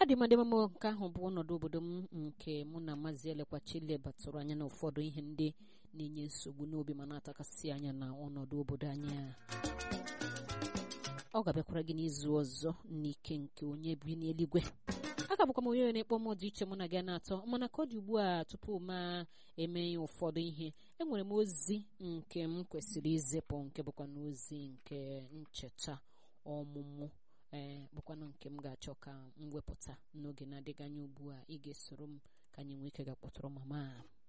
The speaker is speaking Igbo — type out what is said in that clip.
dị mma dị mma nke ahụ bụ ọnọdụ obodo m nke mụ na maazị elekwachile batụrụ anya na ụfọdụ ihe ndị na-enye nsogbu n'obi ma na-atakasị anya na ọnọdụ obodo anyị a ọ ga-abịakwara gị n'izu ọzọ n'ike nke onye bi n'eluigwe aka bụkwa m onye na-ekpọ m dị iche mụ na gị na-atọ mana ka ọ dị ugbu a tupu ma eme ya ụfọdụ ihe enwere m ozi nke m kwesịrị izipụ nke bụkwa na ozi nke ncheta ọmụmụ ee bụkwanụ nke m ga-achọ ka m wepụta n'oge na-adịghị anya ugbu a ị ga-esoro m ka anyị nwee ike ga-akpọtụrụ mama